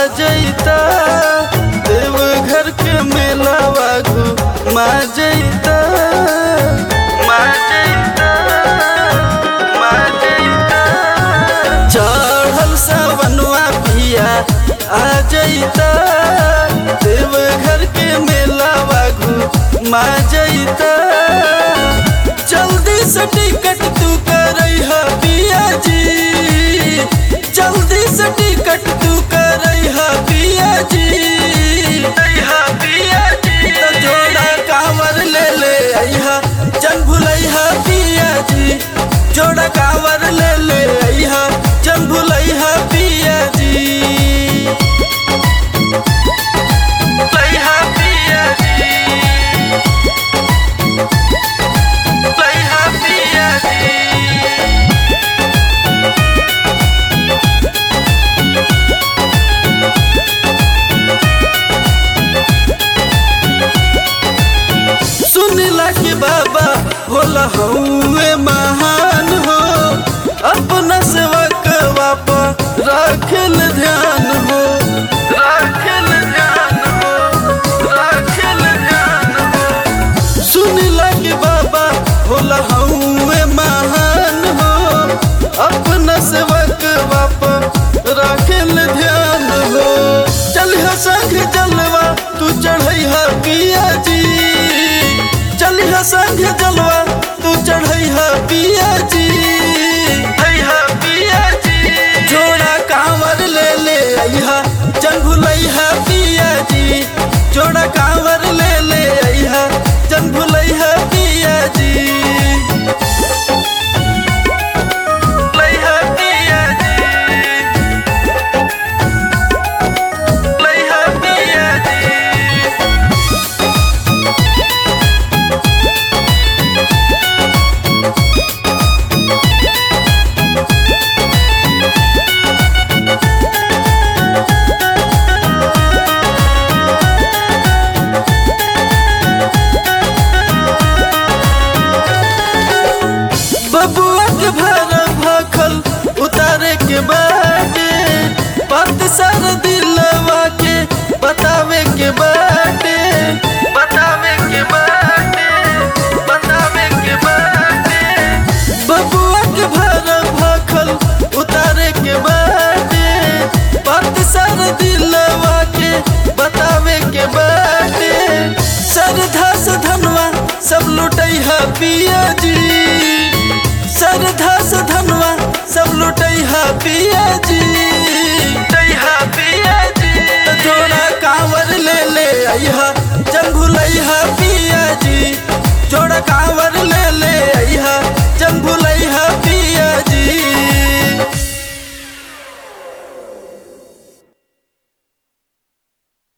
जैता देवघर के मेलावा घुमा जैता मा जैता मा जैता चढ़ल सावनवा पिया आ जैता देवघर के मेलावा घुमा जैता जल्दी से टिकट तू करैह पिया जी जल्दी से टिकट तू करैह पिया जी अइहा पिया जी तो जोड़ा कांवर ले ले अइहा चल भुलैहा पिया जी जोड़ा कांवर ले ले अइहा चल भुलैहा पिया जी लइहा पिया जी लइहा पिया जी सुनला कि बाबा होला हउए महान हो अपना सेवक बापा राखल ध्यान हो राखल ध्यान हो राखल ध्यान हो सुनला कि बाबा होला हउए महान हो अपना सेवक बापा राखल ध्यान हो चलिह संग जलवा तू चढ़ैहा पिया जी चलिह संग जलवा तू चढ़ैहा पिया जी हैहा पिया जी जोड़ा कांवर ले ले अइहा चंगुलैहा पिया जी जोड़ा कांवर ले ले अइहा चंगुलैहा पिया जी लइहा पिया जी लइहा पिया जी बबुआ के भारा भाखल उतारे के बाटे बात सर दिलवा के बतावे के बाटे बतावे के बाटे बतावे के बाटे बबुआ के भारा भाखल उतारे के बाटे बात सर दिलवा के बतावे के बाटे सरधा से धनवा सब लुटैहा पिया जी सरधा से धनवा सब लुटैहा पिया जी लुटैहा पिया जी तो जोड़ा कांवर ले ले अइहा चंगुलैहा पिया जी जोड़ा कांवर ले ले अइहा चंगुलैहा पिया जी